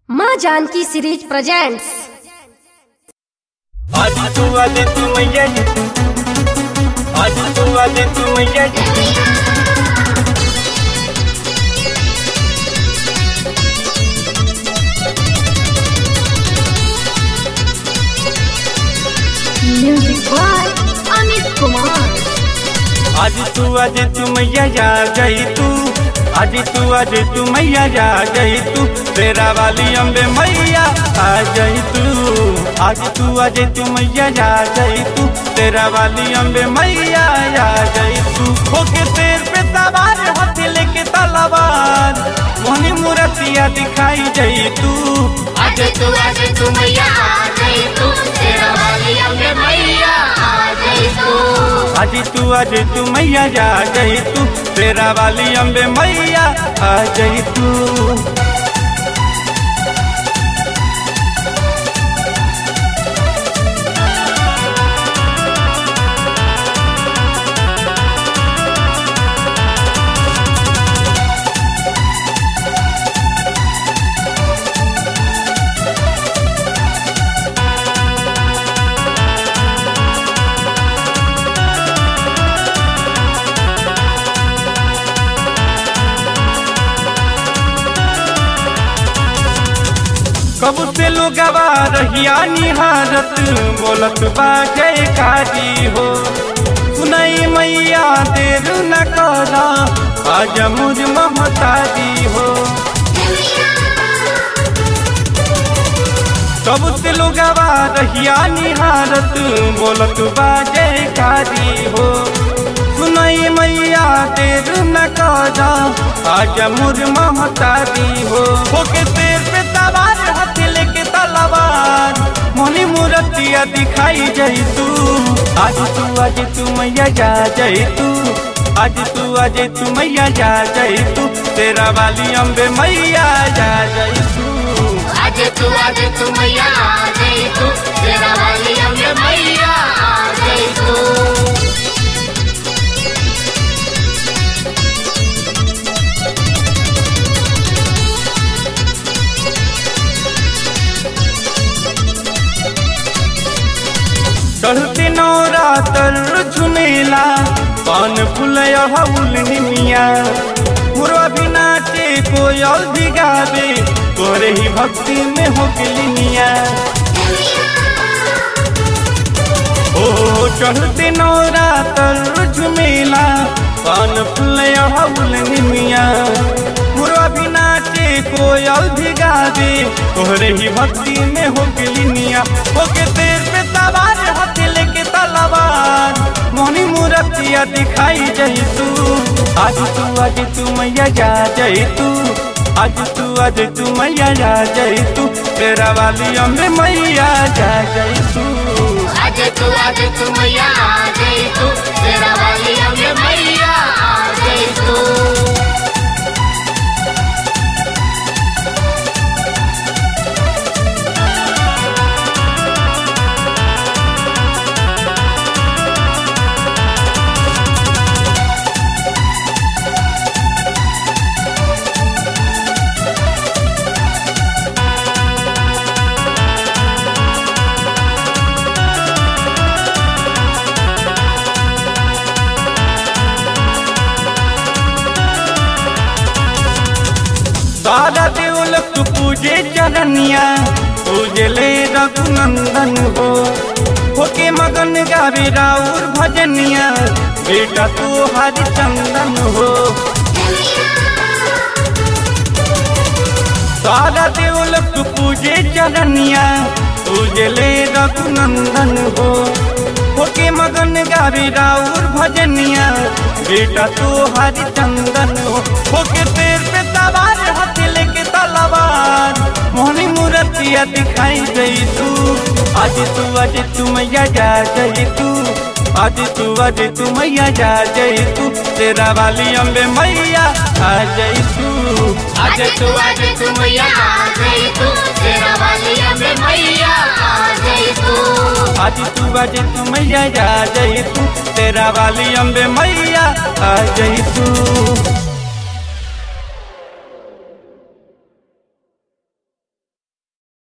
माँ Janaki series presents आज तू आज तू मैया जी आज तू आज तू मैया जी म्यूजिक बाय अमित कुमार आज तू आज तू मैया जा गई तू आज तू आज तू मैया जा गई तू तेरा वाली अम्बे मैया आ गई तू आज तू आज तू मैया जा गई तू तेरा वाली अम्बे मैया आ गई तू होके तेर पे सवार हाथ लेके तलवार मोहनी मूर्तिया दिखाई गई तू आज तू आज तू मैया आ गई तू तेरा वाली अम्बे मैया आ गई तू आज तू आज तू मैया जा गई तू तेरा वाली अम्बे मैया आ गई तू कब से लोगवा रहिया निहारत बोलत बा जय काजी हो सुनई मैया देर न करा आज मुझ ममताजी हो कब से लोगवा रहिया निहारत बोलत बा जय काजी हो सुनई मैया देर न करा आज मुझ ममताजी हो होके तेर पे सवार हाथ लेके तलवार मोनी मूर्तिया दिखाई जई तू आज तू आज तू मैया जा जई तू आज तू आज तू मैया जा जई तू तेरा वाली अम्बे मैया जा जई तू आज तू आज तू मैया आ गई तू तेरा वाली अम्बे मैया आ गई तू चढ़ते नौरा तर झुमेला पान फूल हउल निमिया मुरवा भी नाचे कोयल भी गावे तोरे ही भक्ति में हो गलिनिया ओ चढ़ते नौरा तर झुमेला पान फूल हउल निमिया मुरवा भी नाचे कोयल भी गावे तोरे ही भक्ति में हो गलिनिया होके तेर पे सवार हाथ लेके तलवार मोनी मूर्तिया दिखाई जई तू आज तू आज तू मैया जा जई तू आज तू आज तू मैया जा जई तू तेरा वाली अम्बे मैया जा जई तू आज तू आज तू मैया आ गई तू तेरा वाली अम्बे मैया आ गई तू सारा देवलक पूजे चरनिया पूजे ले रघुनंदन हो होके मगन गावे राउर भजनिया बेटा तू हरिचंदन हो सारा देवलक पूजे चरनिया पूजे ले रघुनंदन हो होके मगन गावे राउर भजनिया बेटा तू हरिचंदन हो होके तेर पे सवार हाथ लेके तलवार मोहनी मूर्तिया दिखाई गई तू आज तू आज तू मैया जा गई तू आज तू आज तू मैया जा गई तू तेरा वाली अम्बे मैया आ गई तू आज तू आज तू मैया आ गई तू तेरा वाली अम्बे मैया आ गई तू आज तू आज तू मैया जा गई तू तेरा वाली अम्बे मैया आ गई तू